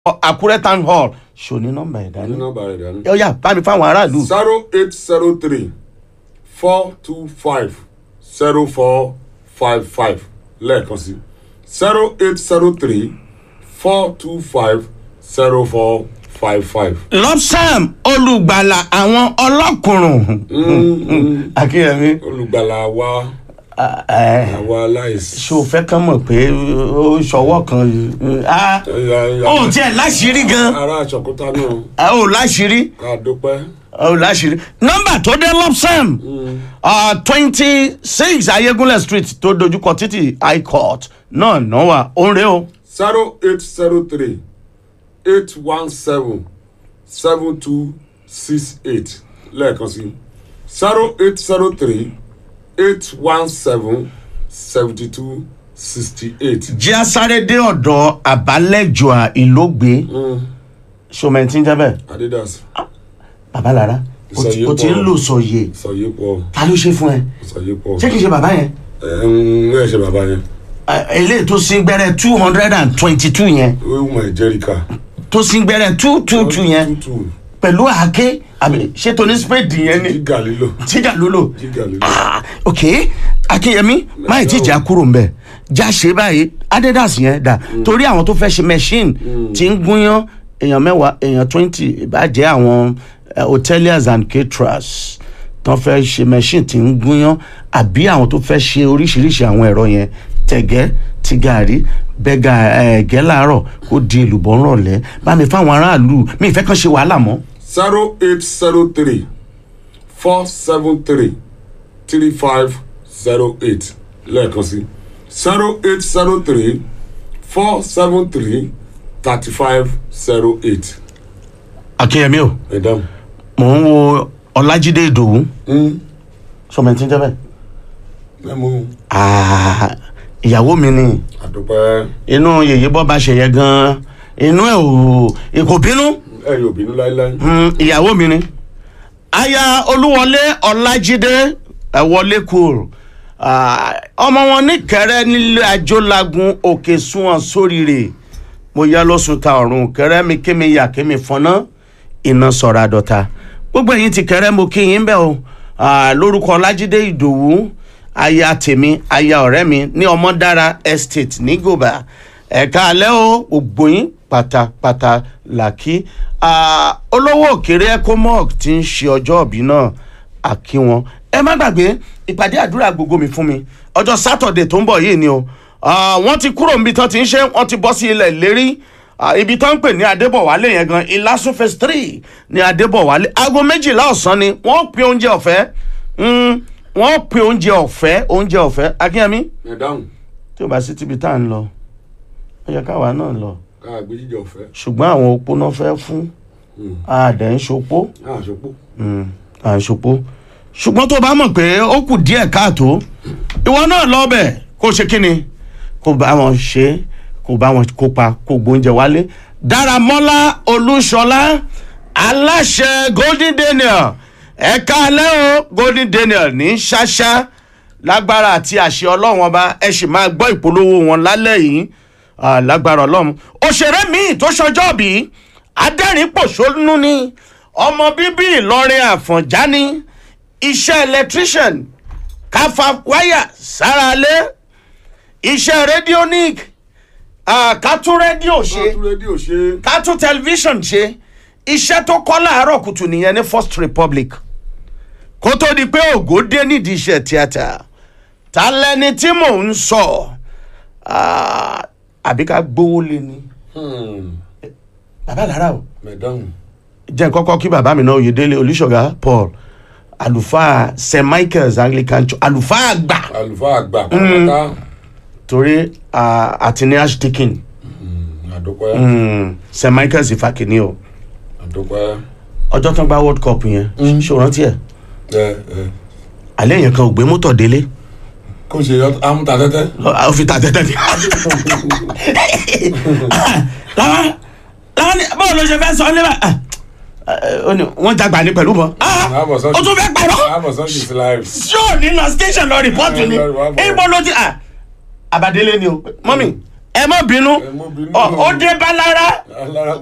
àkúrẹ́ town hall ṣòní nọ́mbà ẹ̀ ní dání nọ́mbà rẹ̀ dání. ó yá bá mi fáwọn aráàlú zero eight zero three four two five zero four five five lẹ́ẹ̀kan sí zero eight zero three four two five zero four five five. lọ́sàm olùgbàlà àwọn ọlọ́kùnrùn akínyẹmí olùgbàlà wa ẹ àwa aláìsí. ṣé o fẹ́ kán mọ̀ pé ó ṣọwọ́ kan ah, ó tiẹ̀ láṣìírí gan ará àṣọkúta náà ah, ó láṣìírí ká dúpẹ́. ó láṣìírí nọ́mbà tó dé lọ́sàm twenty six ayégúnlẹ̀ street tó dojúkọ títì high court náà náà wà ó ń rè o zero eight zero three eight one seven seven two six eight lẹ́ẹ̀kan sí zero eight zero three eight one seven seventy two sixty eight. jẹ́ asáré dé ọ̀dọ̀ àbálẹ́jọ́ ìlógbé ṣọmẹ́ntì ń jẹ́ bẹ́ẹ̀ adidas bàbá lára o ti- o ti ń lò sọ̀yè sọyé pọ̀ ta ló ṣe fún ẹ sọyé pọ̀ ṣé kìí ṣe bàbá yẹn ẹ ń ẹ ṣe bàbá yẹn Ẹ, eléyìí tó sin gbẹrẹ two hundred and twenty two yẹn wíwọ̀n ìjẹ́ríkà tó sin gbẹrẹ two two two yẹn tútù pẹ̀lú àáké àbí ṣé tó ní spade yẹn ni jígà lílò tíjà ló lò jígà lílò Ah, ok akínyẹmí máyì tí ìjà kúrò ń bẹ já ṣe báyìí adidas yẹn dà torí àwọn tó fẹ́ ṣe machine tí ń gúnyán èèyàn mẹ́wàá èèyàn twenty ìbàjẹ́ àwọn eh, hoteliers and caterers tán fẹ́ ṣe machine tí ń gúnyán àbí àwọn tó fẹ́ ṣe oríṣiríṣi àwọn ẹ̀rọ yẹn tẹ̀gẹ́ ti gàrí bẹ́gà ẹ̀gẹ́ làárọ̀ kó di èlùbọ́ ńrọ̀lẹ́ bá mi fáwọn aráàlú mi ìfẹ́ kan ṣe wàhálà mọ́ zero eight zero three four seven three three five zero eight lẹ́ẹ̀kan sí zero eight zero three four seven three thirty five zero eight akínyẹmí o ẹ dáhùn. mò ń wo ọlájídé ìdòwú sọmọ tí ń jẹ́ bẹ́ẹ̀. ẹ mú Ah, ìyàwó mi ni àdúpẹ́ inú yèyé bọ́ bá ṣe yẹ gan-an inú ẹ̀ ò kò bínú ẹ yóò bínú láéláé. Mm, ìyàwó mi ni aya olúwọlé ọlájídé ẹwọlé cool Ah, ọmọ wọn ní kẹrẹ nílé ajolagun òkè sunwọn sóríire mo yá lọ́sùn ta ọ̀run kẹrẹ mi kémi yà kémi fọná iná sọ̀rọ̀ àdọ́ta gbogbo ẹ̀yin ti kẹrẹ mo kí yín bẹ́ẹ̀ o Ah, lórúkọ ọlájídé ìdòwú aya tèmi aya ọ̀rẹ́ mi ní ọmọdára estate ní gòbá ẹ̀ka alẹ́ o gbogbo yín pátápátá làkí Ah, olówó òkèrè ecomoc ti ń ṣe ọjọ́ òbí náà àkí wọn ẹ má gbàgbé ìpàdé àdúrà gbogbo mi fún mi ọjọ́ sátọ̀dẹ̀ tó ń bọ̀ yìí ni o Ah, wọ́n ti kúrò níbi tán ti ń ṣe wọ́n ti bọ́ sí ilẹ̀ ìlérí Ah, ibi tán ń pè ní adébọ̀wálé yẹn gan ìlàsùn phase three ní adébọ̀wálé aago méjìlá ọ̀sán ni wọ́n pín oúnjẹ ọ̀fẹ́ Mm, wọ́n pín oúnjẹ ọ̀fẹ́ oúnjẹ ọ̀fẹ́ akínyẹmí ẹ dáhùn tí o bá sí tíbi tá à ń lọ ó yẹ káwa náà lọ ká gbé jíjẹ ọ̀fẹ́ ṣùgbọ́n àwọn opó náà fẹ́ fún àdẹ̀ ń ṣopó àṣọpọ̀ à ń ṣopó ṣùgbọ́n tó bá mọ̀ pé ó kù díẹ̀ káàtó ìwọ náà lọ́bẹ̀ kó ṣe kí ni kó bá wọn ṣe kó bá wọn kópa kó gbóúnjẹ wálé dáramọ́lá olúṣọlá aláṣẹ golden daniel ẹ̀ka alẹ́ o golden daniel ní ṣáṣá lágbára àti àṣẹ ọlọ́run ọba ẹ sì máa gbọ́ ìpolówó wọn lálẹ́ yìí Ah, lágbára ọlọ́run òṣèré míì tó ṣọjọ́ bí adẹ́rìn-pòṣónú ni ọmọ bíbí ìlọrin àfọ̀njá ni iṣẹ́ electrician káfa wáyà sára lé iṣẹ́ radionic ah, kátún rédíò ṣe tún rédíò ṣe kátún tẹlifíṣàn ṣe iṣẹ́ tó kọ́ láàárọ̀ kùtù nìyẹn ní first republic kó tó di pé ògo dé nídìí iṣẹ́ tíátà ta lẹni tí mò ń sọ Ah, àbí ká gbówó lé ni bàbá lára o ẹ dáhùn jẹ́ kọ́kọ́ kí bàbá mi náà oyèdélé olùṣọ́gà paul àlùfáà st michael's anglican church àlùfáà àgbà àlùfáà àgbà pátápátá torí ah, àti ní archdeacon àdúpẹ́ mm, st michael's ìfàkìní o àdúpẹ́ ọjọ́ tán gba world cup yẹn ṣé o rántí ẹ̀ ẹ ẹ alẹ́ yẹn kan ò gbé mọ́tò délé kó ṣe amúta tẹ́tẹ́ ó fi ta tẹ́tẹ́ ni. láwọn láwọn ní báwo ló ṣe fẹ́ sọ níbà ó ní wọ́n jagbà ní pẹ̀lú mọ́ Àbọ̀ sọ́jú. ó tún fẹ́ pàrọ̀ àbọ̀sán kìí sí live ṣó ní lọ station lọ rìpọ́tù ni Wà á bọ̀. ibo ló ti à àbàdélé ni o mọ́mì ẹ má bínú ẹ mọ́ bínú. Ọ- ó dé bá lára alára